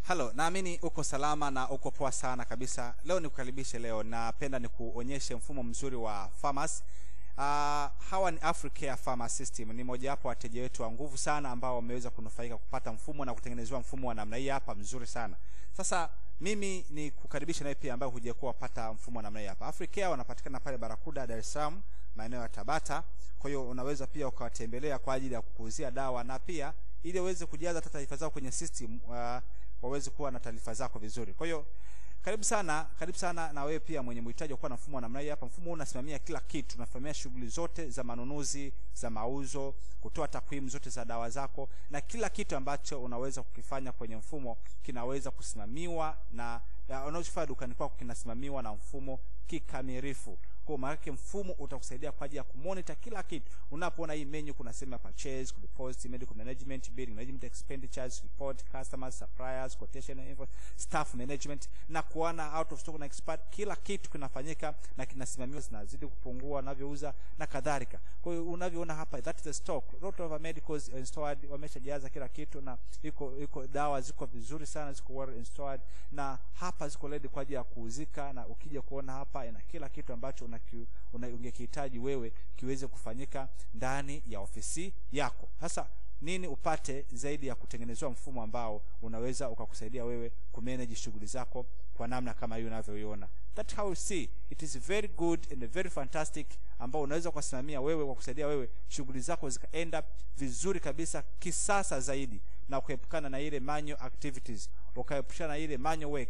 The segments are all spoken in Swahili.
halo naamini uko salama na uko poa sana kabisa leo nikukaribishe leo napenda nikuonyeshe mfumo mzuri wa farmers uh, hawa ni africare farmer system ni mojawapo wateja wetu wa nguvu sana ambao wameweza kunufaika kupata mfumo na kutengenezewa mfumo wa namna hii hapa mzuri sana sasa mimi ni kukaribisha naye pia ambayo hujakuwa wapata mfumo wa namna hii hapa africare wanapatikana pale barakuda dar es salaam maeneo ya tabata kwa hiyo unaweza pia ukawatembelea kwa ajili ya kukuuzia dawa na pia ili uweze kujaza hata taarifa zao kwenye system uh, waweze kuwa na taarifa zako vizuri kwa hiyo karibu sana karibu sana na wewe pia mwenye mhitaji wa kuwa na mfumo wa namna hii hapa mfumo huu unasimamia kila kitu unasimamia shughuli zote za manunuzi za mauzo kutoa takwimu zote za dawa zako na kila kitu ambacho unaweza kukifanya kwenye mfumo kinaweza kusimamiwa na unachofanya dukani kwako kinasimamiwa na mfumo kikamilifu kwa maanake mfumo utakusaidia kwa ajili ya kumonita kila kitu unapoona hii menu kuna sehemu ya purchase deposit medical management billing management expenditures report customers suppliers quotation info staff management na kuona out of stock na expert kila kitu kinafanyika na kinasimamiwa zinazidi kupungua unavyouza na kadhalika kwa hiyo unavyoona hapa that is the stock lot of medicals installed wameshajaza kila kitu na iko iko dawa ziko vizuri sana ziko well installed na hapa ziko ready kwa ajili ya kuuzika na ukija kuona hapa ina kila kitu ambacho una, una ungekihitaji wewe kiweze kufanyika ndani ya ofisi yako sasa nini upate zaidi ya kutengenezewa mfumo ambao unaweza ukakusaidia wewe kumanage shughuli zako kwa namna kama hiyo unavyoiona that how you see it is very good and very fantastic ambao unaweza kusimamia wewe kwa kusaidia wewe shughuli zako zikaenda vizuri kabisa kisasa zaidi na kuepukana na ile manual activities ukaepushana na ile manual work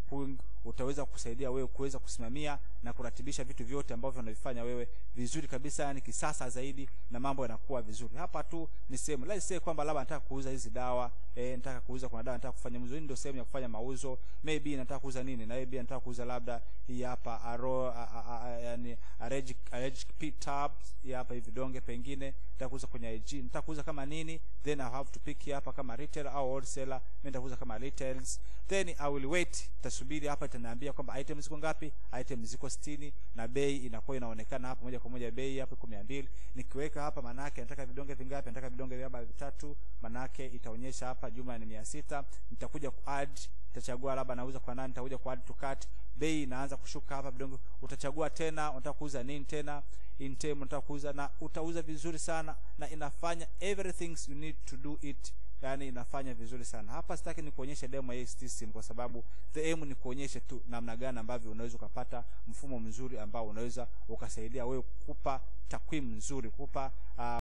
utaweza kusaidia wewe kuweza kusimamia na kuratibisha vitu vyote ambavyo unavifanya wewe vizuri kabisa yani kisasa zaidi na mambo yanakuwa vizuri hapa tu ni sehemu let's say kwamba labda nataka kuuza hizi dawa eh, nataka kuuza kuna dawa nataka kufanya mauzo hii ndio sehemu ya kufanya mauzo maybe nataka kuuza nini na maybe nataka kuuza labda hii hapa aro yani allergic allergic pit tabs hii hapa hivi vidonge pengine nataka kuuza kwenye IG nataka kuuza kama nini then I have to pick hapa kama retail au wholesaler mimi nitakuuza kama retails then I will wait tasubiri hapa itaniambia kwamba item ziko ngapi item ziko 60 na bei inakuwa inaonekana hapa moja kwa moja bei hapa iko 200 nikiweka hapa manake nataka vidonge vingapi nataka vidonge vya vitatu manake itaonyesha hapa jumla ni 600 nitakuja ku add nitachagua labda nauza kwa nani nitakuja ku add to cart bei inaanza kushuka hapa vidonge utachagua tena unataka kuuza nini tena in term unataka kuuza na utauza vizuri sana na inafanya everything you need to do it yani inafanya vizuri sana hapa sitaki ni kuonyesha demo ya system kwa sababu the aim ni kuonyesha tu namna gani ambavyo unaweza ukapata mfumo mzuri ambao unaweza ukasaidia wewe kukupa takwimu nzuri kukupa uh,